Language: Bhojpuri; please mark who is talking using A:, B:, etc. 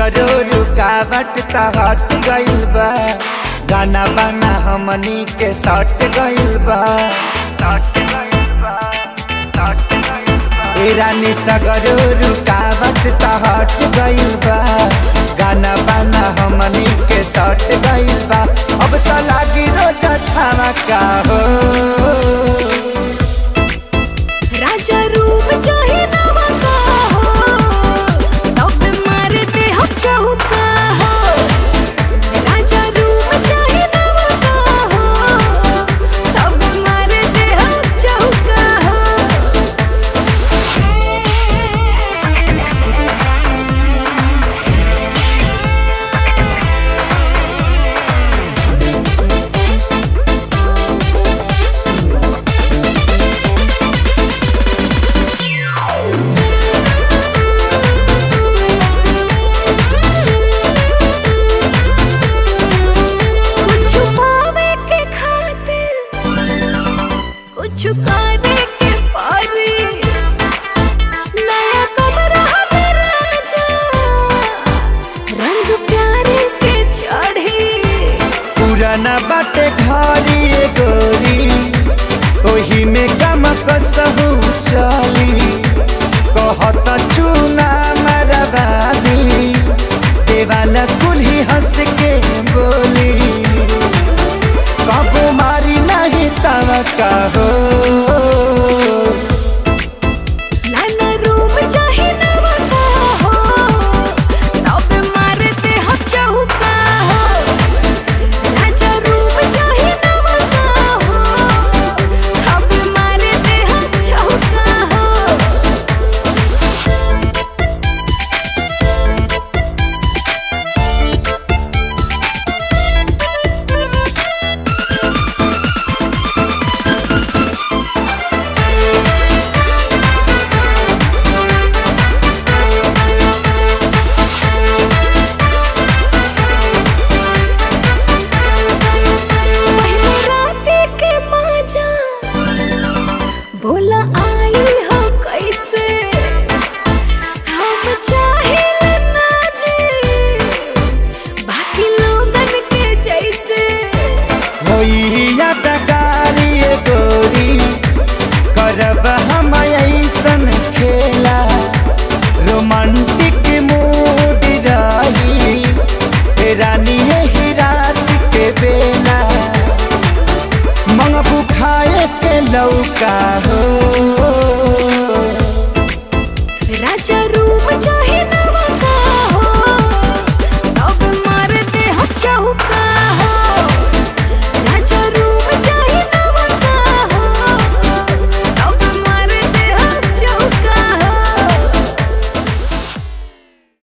A: सगरो रुकावट त हट गइल बा गाना बाना हमनी के सट गइल बा ए रानी सगरो रुकावट त हट गइल बा गाना बाना हमनी के सट गइल बा अब त लागी रोजा छावा का हो
B: राजा रूप चाहे नवा का हो तब मारते हम चौका हो राजा रूप चाहे नवा का हो तब मारते हम चौका हो कुछ पावे के खातिर कुछ करे के पारी नया कमरा में राजा रंग प्यारे के चढ़ी
A: पुराना बाटे घरी रे गोरी ओही में गम कसहु चली कहत चूना मरबादी देवाला कुल्ही हंस के बोली कबो मारी नहीं तव का हो